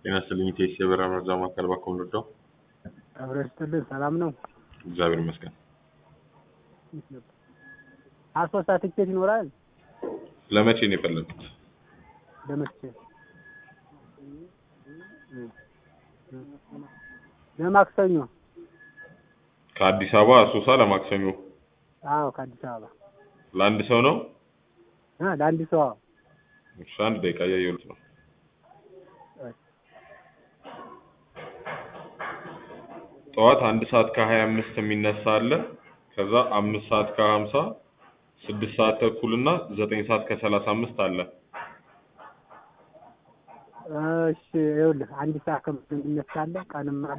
ጤና ይስጥልኝ ቴስ የበራ መረጃ ማዕከል ባኮ ምንወደው አብረ ስትልን ሰላም ነው። እግዚአብሔር ይመስገን። አሶሳ ትኬት ይኖራል ለመቼ ነው የፈለጉት? ለመስቼ ለማክሰኞ። ከአዲስ አበባ አሶሳ ለማክሰኞ አዎ ከአዲስ አበባ ለአንድ ሰው ነው? እ ለአንድ ሰው አዎ። እሺ አንድ ደቂቃ እያየሁት ነው። ጠዋት አንድ ሰዓት ከሀያ አምስት የሚነሳ አለ። ከዛ አምስት ሰዓት ከሀምሳ ስድስት ሰዓት ተኩል እና ዘጠኝ ሰዓት ከሰላሳ አምስት አለ። እሺ ይኸውልህ አንድ ሰዓት ከምናምን ይነሳለ ቀንም